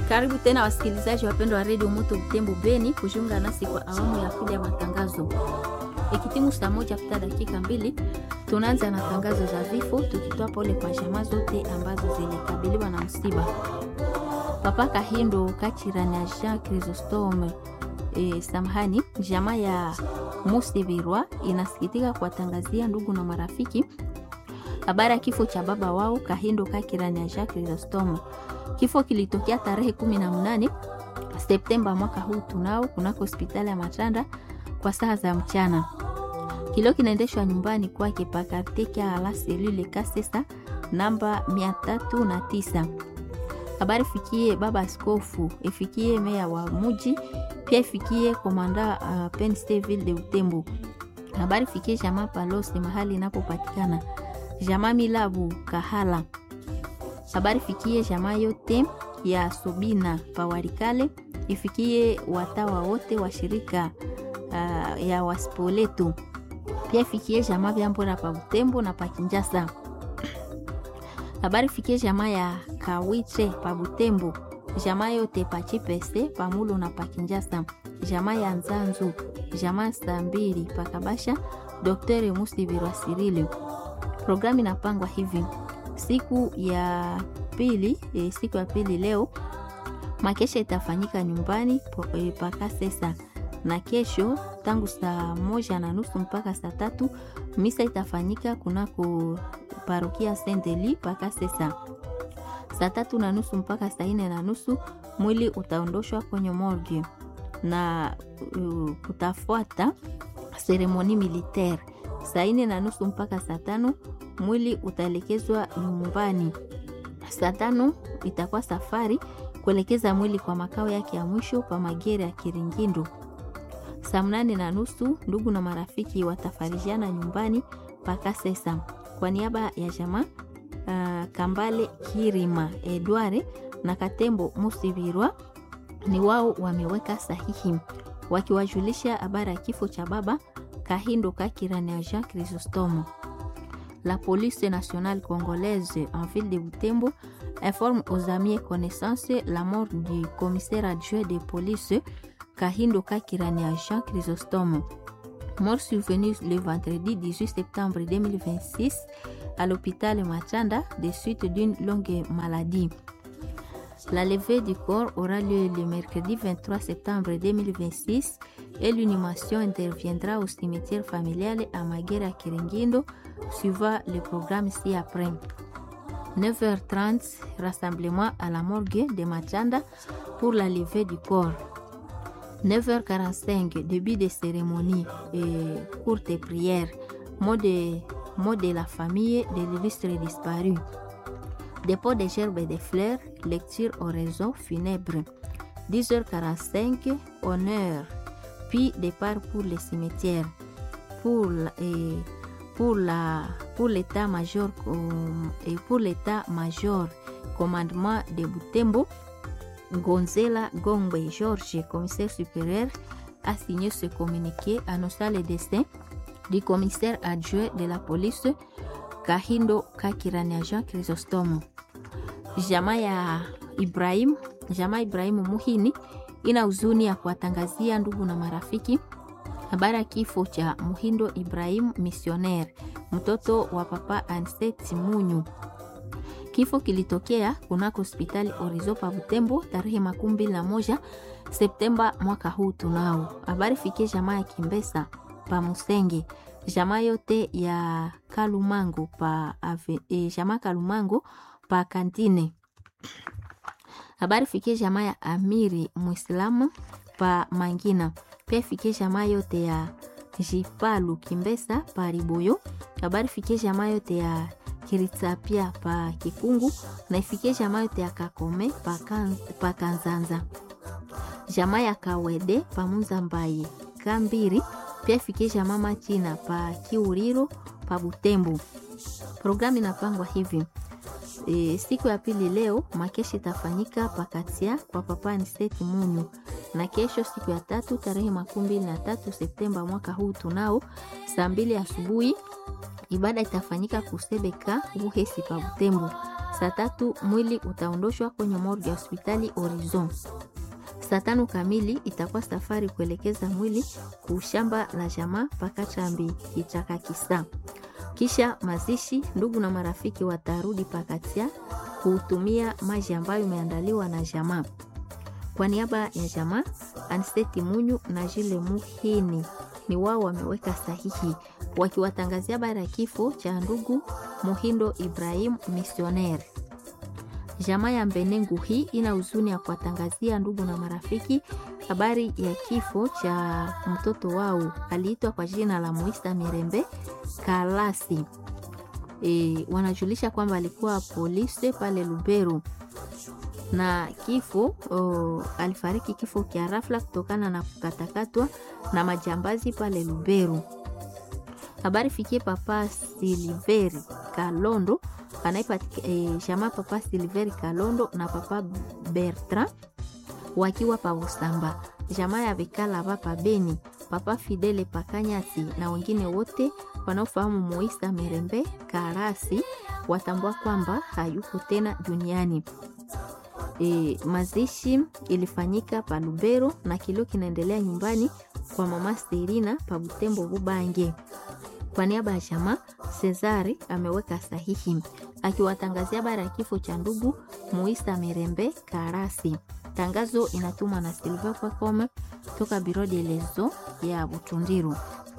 Karibu tena wasikilizaji wapendwa wa redio Moto Butembo Beni kujiunga nasi kwa awamu ya pili ya matangazo. Ikitimu saa moja kupita dakika mbili, tunaanza na tangazo za vifo, tukitoa pole kwa jamaa zote ambazo zilikabiliwa na msiba. Papa Kahindo Kachira na Jean Chrysostome e, samahani, jamaa ya Musibirwa inasikitika kuwatangazia ndugu na marafiki habari ya kifo cha baba wao Kahindo Kakira na Jean Chrysostome. Kifo kilitokea tarehe 18 Septemba mwaka huu tunao kunako hospitali ya Matanda kwa saa za mchana. Kilio kinaendeshwa nyumbani kwake pakateka ala selule kasesa namba 309. Habari fikie baba askofu, ifikie meya wa muji, pia ifikie komanda uh, Pensteville de Utembo. Habari fikie jamaa Palose mahali inapopatikana. Jamaa Milabu Kahala habari fikie jamaa yote ya Sobina Pawarikale, ifikie watawa wote wa shirika uh, ya Waspoleto, pia ifikie jamaa Vyambora pa Butembo na Pakinjasa. Habari fikie jamaa ya Kawiche pa Butembo, jamaa yote pa Chipese Pamulo na Pakinjasa, jamaa ya Nzanzu, jamaa saa mbili Pakabasha, Dr. Musibirwa Sirili. Programu inapangwa hivi siku ya pili e, siku ya pili leo makesha itafanyika nyumbani e, paka sesa na kesho tangu saa moja na nusu mpaka saa tatu misa itafanyika kunako parokia Sendeli paka sesa. Saa tatu na nusu mpaka saa nne na nusu mwili utaondoshwa kwenye morgue na uh, kutafuata seremoni militaire. Saa nne na nusu mpaka saa tano mwili utaelekezwa nyumbani. Saa tano itakuwa safari kuelekeza mwili kwa makao yake ya mwisho pa Magere ya Kiringindo. Saa mnane na nusu ndugu na marafiki watafarijiana nyumbani paka sesa. Kwa niaba ya jamaa uh, Kambale Kirima Edware na Katembo Musibirwa ni wao wameweka sahihi wakiwajulisha habari ya kifo cha baba Kahindo Kakira na Jean Chrysostome. La police nationale congolaise en ville de Butembo informe aux amis et connaissances la mort du commissaire adjoint de police Kahindo Kakirani à Jean Chrysostome. Mort survenue le vendredi 18 septembre 2026 à l'hôpital Machanda des suites d'une longue maladie. La levée du corps aura lieu le mercredi 23 septembre 2026 et l'inhumation interviendra au cimetière familial à Maguera Kiringindo suivant le programme ci-après. 9h30, rassemblement à la morgue de Machanda pour la levée du corps. 9h45, début de cérémonie et courte prière. Mot de, mot de la famille de l'illustre disparu. Dépôt des gerbes et des fleurs, lecture oraison funèbre. 10h45, honneur, puis départ pour le cimetière. Pour, et, pour la pour l'état-major et pour l'état-major commandement de Butembo, Gonzela Gombe Georges, commissaire supérieur, a signé ce communiqué annonçant le destin du commissaire adjoint de la police Kahindo Kakirani Jean Chrysostome. Jamaa ya Ibrahim, jamaa Ibrahimu Muhini ina huzuni ya kuwatangazia ndugu na marafiki habari ya kifo cha Muhindo Ibrahim missionaire, mtoto wa papa Anset Munyu. Kifo kilitokea kunako hospitali Orizo pa Butembo tarehe makumi mbili na moja Septemba mwaka huu. Tunao habari fikie jamaa ya Kimbesa pa Musenge, jamaa yote ya Kalumango pa ave, e, jamaa Kalumango pa Kantine. Habari fikie jamaa ya Amiri Muislamu pa Mangina pia ifikie jamaa yote ya Jipalu Kimbesa pa Riboyo. Habari fikie jamaa yote ya Kiritsapia pa Kikungu na ifikie jamaa yote ya Kakome pa, kan, pa Kanzanza. Jamaa ya Kawede pa Muzambaye Kambiri pia ifikie jamaa Machina pa Kiuriro pa Butembo. Programu inapangwa hivi. E, siku ya pili leo makeshi itafanyika pakatia kwa papa Aniseti Munyu na kesho siku ya tatu tarehe makumi mbili na tatu Septemba mwaka huu tunao saa mbili asubuhi ibada itafanyika kusebeka Buhesi pa Butembo. Saa tatu mwili utaondoshwa kwenye morgue ya hospitali Horizon. Saa tano kamili itakuwa safari kuelekeza mwili kushamba la jamaa mpaka Chambi kichaka kisa. Kisha mazishi, ndugu na marafiki watarudi pakatia kutumia maji ambayo imeandaliwa na jamaa. Kwa niaba ya jamaa, Anseti Munyu na Jile Muhini ni wao wameweka sahihi wakiwatangazia habari ya kifo cha ndugu Muhindo Ibrahim misioneri. Jamaa ya Mbenengu hii ina huzuni ya kuwatangazia ndugu na marafiki habari ya kifo cha mtoto wao aliitwa kwa jina la Moista Mirembe Kalasi. E, wanajulisha kwamba alikuwa polisi pale Lubero na kifo o, alifariki kifo kia rafla kutokana na kukatakatwa na majambazi pale Lubero. Habari fikie papa Siliveri Kalondo anaipatika e, shama papa Siliveri Kalondo na papa Bertrand wakiwa pa Usamba, jamaa ya Vikala papa Beni, papa Fidele Pakanyasi na wengine wote wanaofahamu Moisa Mirembe Karasi watambua kwamba hayuko tena duniani. E, mazishi ilifanyika pa Lubero na kilio kinaendelea nyumbani kwa mama Serina pa Butembo Bubange. Kwa niaba ya jamaa Cesari ameweka sahihi akiwatangazia habari ya kifo cha ndugu Muisa Mirembe Karasi. Tangazo inatumwa na Silva Kwakome toka Biro de Lezo ya Butundiru.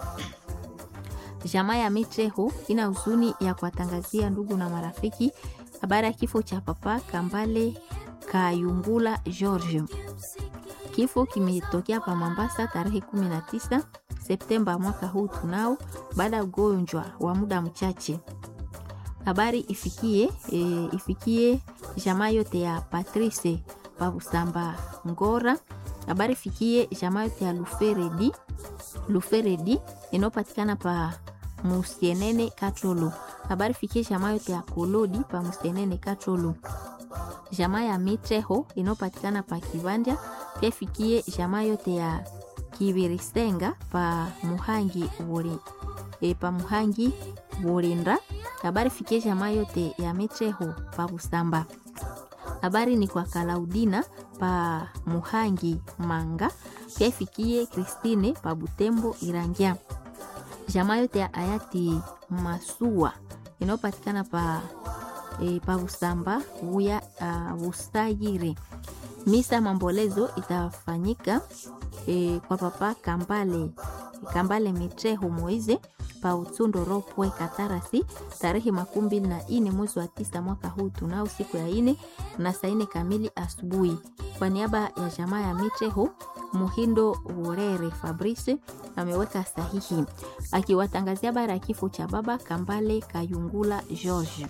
Jamaa ya Mitreho ina huzuni ya kuwatangazia ndugu na marafiki habari ya kifo cha papa Kambale Kayungula George. Kifo kimetokea pa Mombasa tarehe 19 Septemba mwaka huu tunao, baada ya ugonjwa wa muda mchache. Habari ifikie e, ifikie jamaa yote ya Patrice Pabusamba Ngora. Habari ifikie jamaa yote ya Luferedi Luferedi inayopatikana pa Musienene Katrolo. Habari ifikie jamaa yote ya Kolodi pa Musienene Katrolo. Jamaa ya Mitreho inayopatikana pa Kibanja pia ifikie jamaa yote ya Kibirisenga pa Muhangi Wori, e, pa Muhangi Worinda. Habari fikie jamaa yote ya Mitreho pa Busamba. Habari ni kwa Kalaudina pa Muhangi Manga, pia ifikie Kristine pa Butembo Irangia. Jamaa yote ya hayati Masua inayopatikana pa e, pa Busamba uya uh, Busayire. Misa mambolezo itafanyika e, kwa papa Kambale Kambale Mitreho Moize pa Utsundo Ropwe Katarasi tarehe makumi mbili na ine mwezi wa tisa mwaka huu tunao siku ya ine na saa ine kamili asubuhi. Kwa niaba ya jamaa ya Mitreho Muhindo Urere Fabrice ameweka sahihi akiwatangazia habari ya kifo cha baba Kambale Kayungula George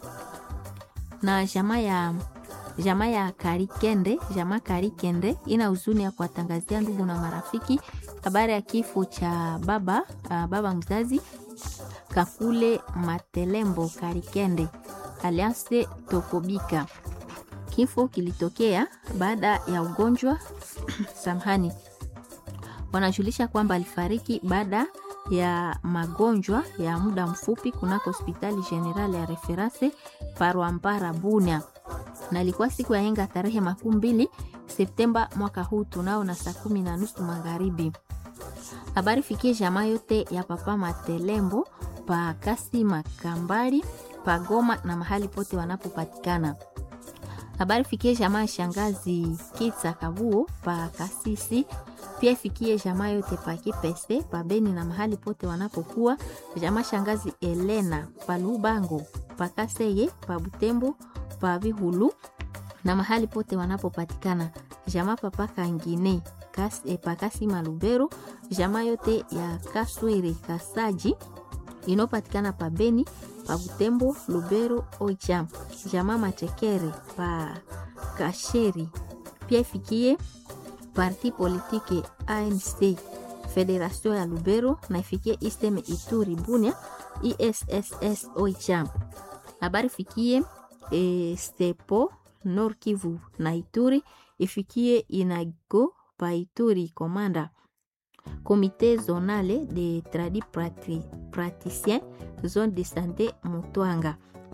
na jamaa ya jamaa ya Karikende, jamaa Karikende ina huzuni ya kuwatangazia ndugu na marafiki habari ya kifo cha baba uh, baba mzazi Kakule Matelembo Karikende aliase Tokobika. Kifo kilitokea baada ya ugonjwa samhani, wanajulisha kwamba alifariki baada ya magonjwa ya muda mfupi kunako hospitali general ya reference Parwampara Bunia na ilikuwa siku ya henga tarehe makumi mbili Septemba mwaka huu tunao na saa kumi na nusu magharibi. Habari fikie jamaa yote ya papa Matelembo pa Kasima Kambali pa Goma na mahali pote wanapopatikana. Habari fikie jamaa ya shangazi Kitsa Kabuo pa Kasisi pia ifikie jamaa yote pa Kipese pa Beni na mahali pote wanapokuwa. Jamaa shangazi Elena pa Lubango pa Kaseye pa Butembo pa Vihulu na mahali pote wanapopatikana. Jamaa papa Kangine kas, e, pa Kasima Lubero. Jamaa yote ya Kaswiri Kasaji inayopatikana pa Beni pa Butembo Lubero Oicha. Jamaa Machekere pa Kasheri pia ifikie parti politike ANC Federation ya Lubero na ifikie Istem Ituri Bunia ISSS Oicha. Habari fikie e, Stepo Nord Kivu na Ituri ifikie Inago pa Ituri Komanda. Comité zonale de tradi praticien zone de santé Mutwanga.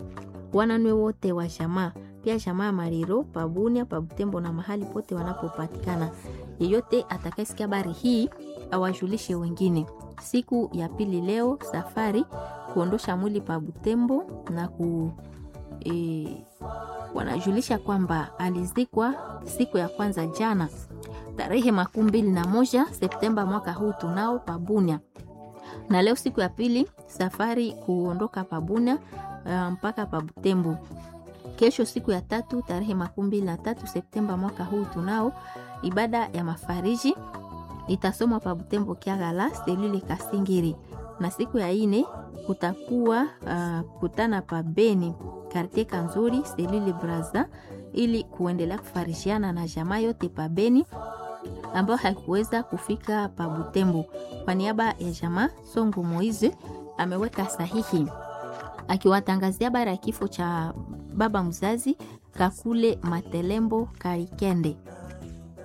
wananwe wote wa jamaa pia jamaa ya Mariro pabunia pabutembo na mahali pote wanapopatikana. Yeyote atakayesikia habari hii awajulishe wengine. Siku ya pili leo safari kuondosha mwili pa Butembo na ku e, wanajulisha kwamba alizikwa siku ya kwanza jana tarehe makumi mbili na moja Septemba mwaka huu tunao pabunia, na leo siku ya pili safari kuondoka pabunia uh, mpaka pa Butembo. Kesho siku ya tatu tarehe makumi mbili na tatu Septemba mwaka huu tunao ibada ya mafariji itasomwa pa Butembo Kiagala selule Kasingiri, na siku ya ine kutakuwa uh, kutana pa Beni kartie Kanzuri selule Braza ili kuendelea kufarishiana na jamaa yote pa Beni ambayo haikuweza kufika pa Butembo. Kwa niaba ya jamaa Songo Moize ameweka sahihi akiwatangazia habari ya kifo cha baba mzazi Kakule Matelembo Karikende.